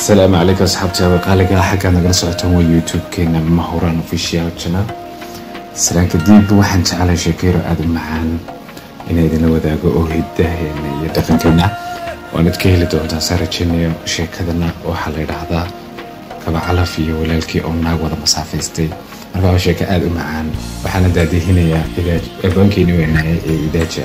asalaamu calaykum asxaabta qaaliga xaggaa nagala socotaan waa youtube-keena mahuraan official channel islaan kadib waxaan jeclay sheekeyro aada u macaan inay idinla wadaago oo hidaheena iyo dhaqankeena waanad ka heli doontaan saa rajeynayo sheekadana waxaa la yidhaahdaa kaba calaf iyo walaalkii oo naag wada masaafaystay marka waa sheeko aada u macaan waxaana daadihinayaa abwaankeeni weynaaye ee idaaja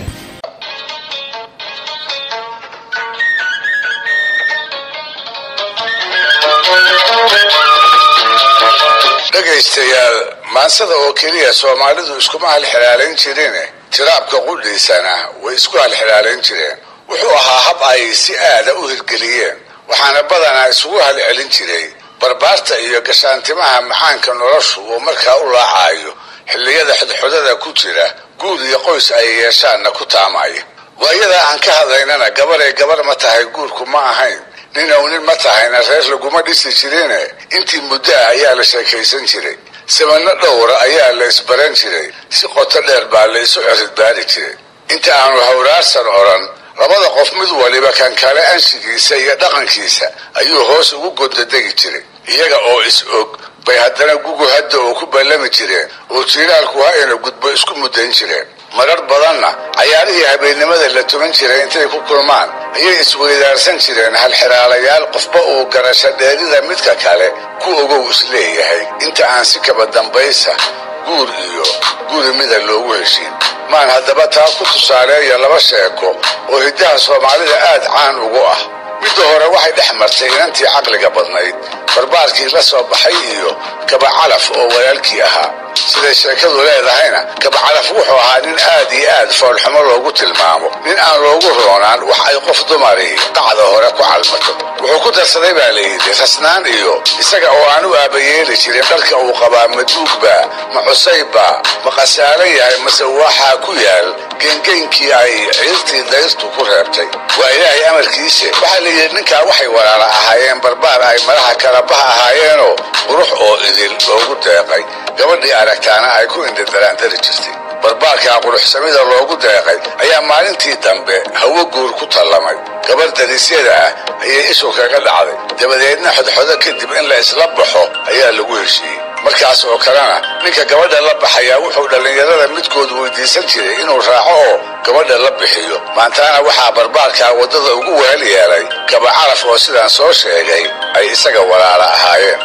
dhegaystayaal maansada oo keliya soomaalidu iskuma halxiraalayn jireen tiraabka qudhiisana way isku halxiraalayn jireen wuxuu ahaa hab ay si aada u hirgeliyeen waxaana badanaa isugu halcelin jiray barbaarta iyo gashaantimaha macaanka noloshu uu markaa u laacayo xilliyada xodxodada ku jira guud iyo qoys ay yeeshaanna ku taamaya waayadaa aan ka hadlaynana gabaday gabar ma tahay guurku ma ahayn nin ow nin ma tahayna reer laguma dhisi jirine intii muddo ah ayaa la sheekaysan jiray samano dhowra ayaa la isbaran jiray si qoto dheer baa la isu ciridbaari jiray inta aanu hawraarsan odhan labada qof mid waliba kan kale anshigiisa iyo dhaqankiisa ayuu hoos ugu gondadegi jiray iyaga oo is og bay haddana gugu hadda oo ku ballami jireen oo jiiraalku ha ina gudbo isku muddayn jireen marar badanna cayaarihii habeennimada la tuman jiray intay ku kulmaan ayay isweydaarsan jireen halxiraalayaal qofba uu garasho dheerida midka kale ku ogow isleeyahay inta aan si kaba dambaysa guur iyo guri mida loogu heshiin maan haddaba taa ku tusaaleeya laba sheeko oo hiddaha soomaalida aad caan ugu ah midda hore waxay dhex martay inantii caqliga badnayd barbaarkii la soo baxay iyo kabacalaf oo walaalkii ahaa siday sheekadu leedahayna kabacalaf wuxuu ahaa nin aad iyo aad foolxumo loogu tilmaamo nin aan loogu roonaan wax ay qof dumarihi qacda hore ku calmato wuxuu ku darsaday baa layidhi rasnaan iyo isaga oo aan u aabayeeli jirin dharka uu qabaa maduugbaa ma cusaybaa ma khasaaran yahay mase waxaa ku yaal geengeyinkii ay ciirtii dayrtu ku reebtay waa ilaahay amarkiise waxaa layidhi ninkaa waxay walaala ahaayeen barbaar ay madaxa kalabaha ahaayeenoo qurux oo idil loogu deeqay gabadhii aragtaana ay ku indhadaraandari jirtay barbaarkaa quruxsamida loogu deeqay ayaa maalintii dambe hawo guur ku tallamay gabar darisyada ah ayay ishu kaga dhacday dabadeedna xodxodo kadib in la isla baxo ayaa lagu heshiiyey markaas oo kalena ninka gabadha la baxayaa wuxuu dhallinyarada midkood weydiisan jiray inuu raaco oo gabadha la bixiyo maantaana waxaa barbaarkaa waddada ugu wehel yeelay kabacaraf oo sidaan soo sheegay ay isaga walaala ahaayeen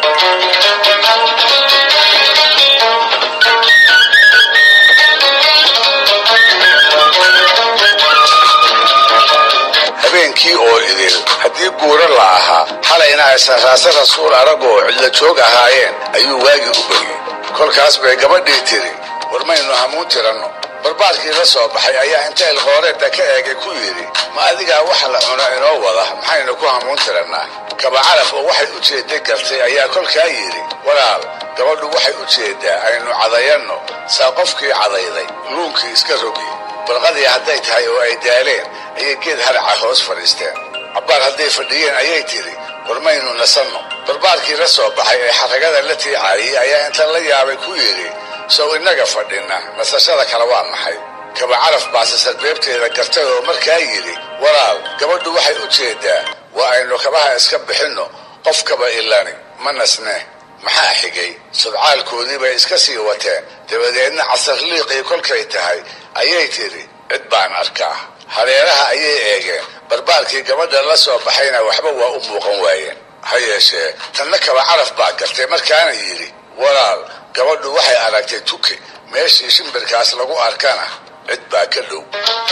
habeenkii oo idil haddii guura la ahaa xalayna aysan raase rasuul arag oo cidla joog ahaayeen ayuu waagii u beryey kolkaas bay gabadhii tiri war maynu hamuun tiranno barbaarkii la soo baxay ayaa inta ilqooreedda ka eegay ku yidhi ma adigaa wax la cuno inoo wada maxaynu ku hamuun tirannaa kabacaraf oo waxay u jeedday gartay ayaa kolkaa yidhi walaal gabadhu waxay u jeeddaa aynu cadayanno saa qofkii cadayday luunkii iska rogi barqadii hadday tahay oo ay daaleen ayay geed haraca hoos fadhiisteen cabbaar hadday fadhiyeen ayay tidhi war maynu nasanno barbaarkii la soo baxay ee xaragada la tiicaayey ayaa inta la yaabay ku yidhi sow innaga fadhinna nasashada kale waa maxay kabacaraf baase sarbeebteeda gartay oo markaa yidhi walaal gabadhu waxay u jeeddaa waa aynu kabaha iska bixinno qof kaba ilani ma nasne maxaa xigay sudcaalkoodii bay iska sii wateen dabadeedna casarliiqii kolkay tahay ayay tidhi cid baan arkaa hareeraha ayay eegeen barbaarkii gabadha la soo baxayna waxba waa u muuqan waayeen ha yeeshee tanna kaba caraf baa gartay markaana yidhi walaal gabadhu waxay aragtay tuke meeshii shimbirkaas lagu arkana cid baa ka dhow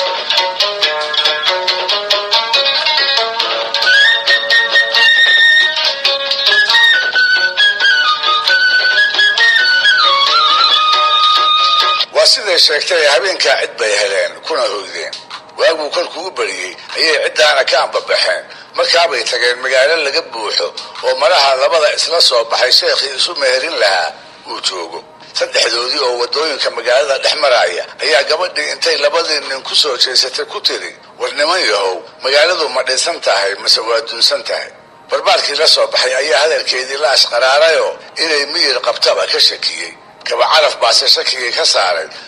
waa siday sheegtay habeenkaa cid bay heleen kuna hoydeen waaguu kolkuu u bariyey ayay ciddaana ka ambabaxeen markaabay tageen magaalo laga buuxo oo malaha labada isla soo baxay sheekhii isu meherin lahaa uu joogo saddexdoodii oo waddooyinka magaalada dhex maraaya ayaa gabadhii intay labadii nin ku soo jeesatay ku tiri war niman yahow magaaladu ma dhisan tahay mase waa dunsan tahay barbaarkii la soo baxay ayaa hadalkeedii la ashqaraarayoo inay miyir qabtaba ka shakiyey kabacaraf baase shakigii ka saaray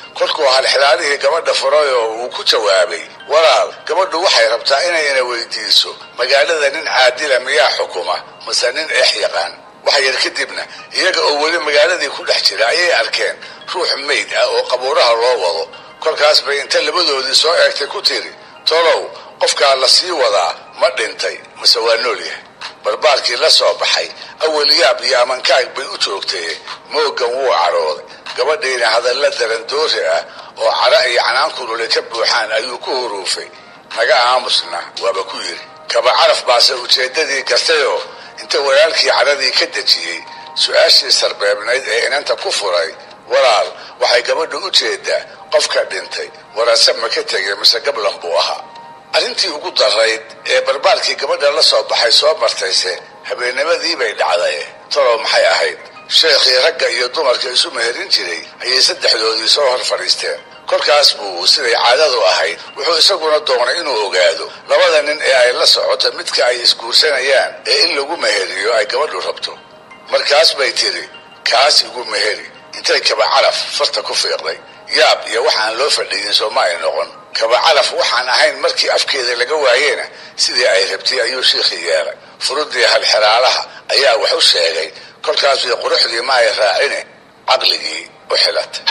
kolkuu halxilaalihii gabadha furay oo uu ku jawaabay walaal gabadhu waxay rabtaa inayna weydiiso magaalada nin caadila miyaa xukuma mase nin eex yaqaan wax yar kadibna iyaga oo weli magaaladii ku dhex jira ayay arkeen ruux mayd ah oo qabuuraha loo wado kolkaas bay inta labadoodii soo eegtay ku tiri tolow qofkaa la sii wadaa ma dhintay mase waa nool yahay barbaarkii la soo baxay awalyaab iyo amankaag bay u joogtay moogan wuu cadhooday gabadhiina hadalla darandoori ah oo cadho iyo canaankulule ka buuxaan ayuu ku huruufay naga aamusna waaba ku yidhi kaba caraf baase ujeeddadii gartayoo inta walaalkii cadhadii ka dejiyey su-aashii sarbeebnayd ee inanta ku furay walaal waxay gabadhu u jeedaa qofka dhintay warase ma ka tegay mise gablan buu ahaa arrintii ugu darayd ee barbaarkii gabadha la soo baxay soo martayse habeennimadii bay dhacday talow maxay ahayd sheekhii ragga iyo dumarka isu meherin jiray ayay saddexdoodii soo hor fadhiisteen kolkaas buu siday caadadu ahayd wuxuu isaguna doonay inuu ogaado labada nin ee ay la socoto midka ay isguursanayaan ee in lagu meheriyo ay gabadhu rabto markaas bay tiri kaas igu meheri intay kaba calaf farta ku fiiqday yaab iyo waxaan loo fadhiyin soo ma ay noqon kaba calaf waxaan ahayn markii afkeeda laga waayena sidii ay rabtay ayuu shiikhii yeelay furudii halxiraalaha ayaa wax u sheegay kolkaasui quruxdii ma ay raacine caqligii u xilatay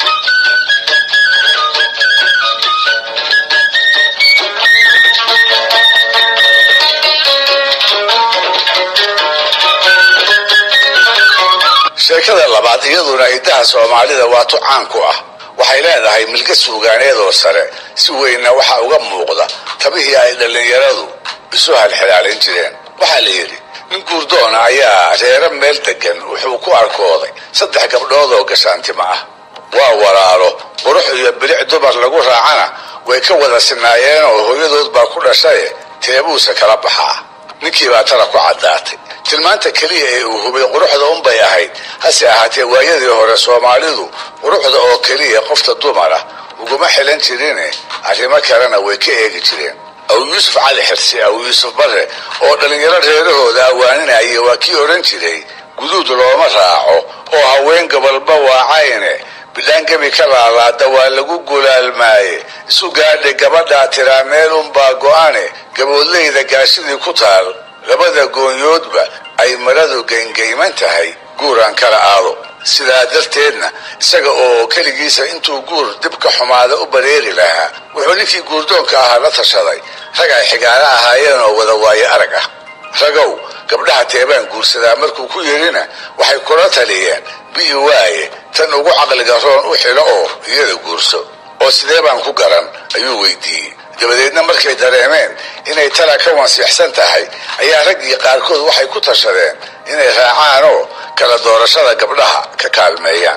sheekada labaad iyaduna idaha soomaalida waa tu caan ku ah waxay leedahay milka suugaaneedoo sare si weynna waxaa uga muuqda tabihii ay dhallinyaradu isu halxilaalin jireen waxaa la yidhi nin guurdoona ayaa reero meel degan wuxuu ku arkooday saddex gabdhood oo gashaantima ah waa walaalo qurux iyo bilic dumar lagu raacana way ka wada sinaayeen oo hooyadood baa ku dhashaye teebuuse kala baxaa ninkii baa tala ku caddaatay tilmaanta keliya ee uu hubay quruxda unbay ahayd hase ahaatee waayadii hore soomaalidu quruxda oo keliya qofta dumar ah uguma xilan jirine arrimo kalena way ka eegi jireen aw yuusuf cali xirsi aw yuusuf barre oo dhallinyaro reerahooda awaaninaya waa kii odhan jiray guduud looma raaco oo haween gobolba waacayne bidhaangebi ka laalaada waa lagu gulaalmaaye isu gaadhay gabadhaa tiraa meel unbaa go'ane gaboodleyda gaashidii ku taal labada goonyoodba ay maradu geyngeyman tahay guuraan kala aado sidaa darteedna isaga oo keligiisa intuu guur dibka xumaada u bareeri lahaa wuxuu ninkii guurdoonka ahaa la tashaday rag ay xigaano ahaayeen oo wada waaye arag ah ragow gabdhaha teebaan guursadaa markuu ku yidhina waxay kula taliyeen bi'i waaye tan ugu caqliga roon u xilo oo iyada guurso oo sidee baan ku garan ayuu weydiiyey dabadeedna markay dareemeen inay tala ka wansiixsan tahay ayaa raggii qaarkood waxay ku tashadeen inay raacaan oo kala doorashada gabdhaha ka kaalmeeyaan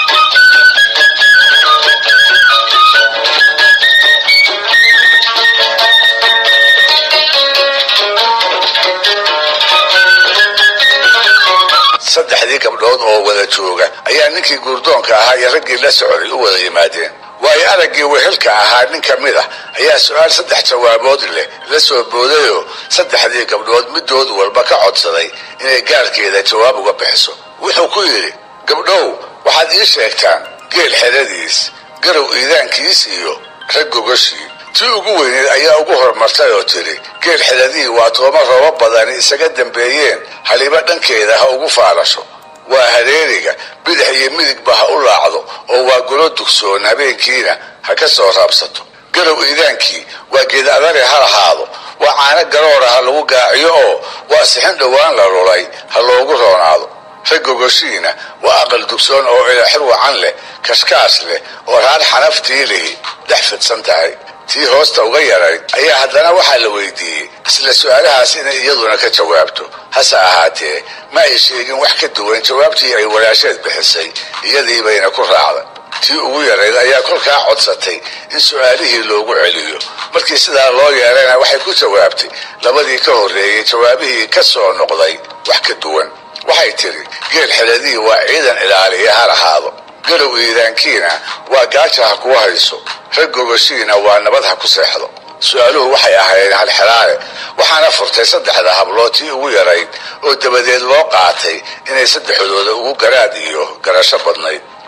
saddexdii gabdhood oo wada jooga ayaa ninkii guurdoonka ahaa iyo raggii la socday u wada yimaadeen waayo araggii wehelka ahaa nin ka mid ah ayaa su-aal saddex jawaabood leh la soo boodayoo saddexdii gabdhood midood walba ka codsaday inay gaarkeeda jawaab uga bixiso wuxuu ku yidhi gabdhow waxaad ii sheegtaan geel xeradiis garow iidaankiis iyo rag gogashii tii ugu weyneed ayaa ugu horumartay oo tiri geel xeradihii waa tooma roobo badani isaga dambeeyeen haliba dhankeeda ha ugu faalasho waa hareeriga bidix iyo midigba ha u laacdo oo waa golo dugsoon habeenkiina ha ka soo raabsato garow iidaankii waa geed adare ha lahaado waa caano garoora ha lagu gaaciyo oo waa sixin dhowaan la lulay ha loogu roonaado rag gogoshiina waa aqal dugsoon oo ilaxir wacan leh kashkaash leh oo raar xanaftii lihi dhex fidsan tahay tii hoosta uga yarayd ayaa haddana waxaa la weydiiyey isla su-aalahaas inay iyaduna ka jawaabto hase ahaatee ma ay sheegin wax ka duwan jawaabtii ay walaasheed bixisay iyadii bayna ku raacday tii ugu yarayd ayaa kolkaa codsatay in su-aalihii loogu celiyo markii sidaa loo yeelayna waxay ku jawaabtay labadii ka horreeyey jawaabihii ka soo noqday wax ka duwan waxay tidhi geel xeladihii waa ciidan ilaaliya ha lahaado garow iidaankiina waa gaaja ha kuwa hayso rag gogoshiina waa nabad ha ku seexdo su-aaluhu waxay ahaayeen halxiraale waxaana furtay saddexda hablood tii ugu yarayd oo dabadeed loo qaatay inay saddexdooda ugu garaad iyo garasho badnayd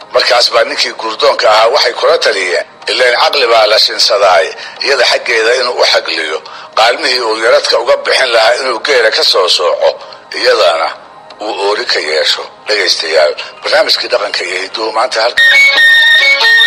markaas baa ninkii guurdoonka ahaa waxay kula taliyeen ilaan caqli baa la shinsadaay iyada xaggeeda inuu u xagliyo qaalmihii uu yaradka uga bixin lahaa inuu geela ka soo sooco iyadana uu oori ka yeesho dhegaystayaal barnaamijkii dhaqanka iyo hiduhu maanta halka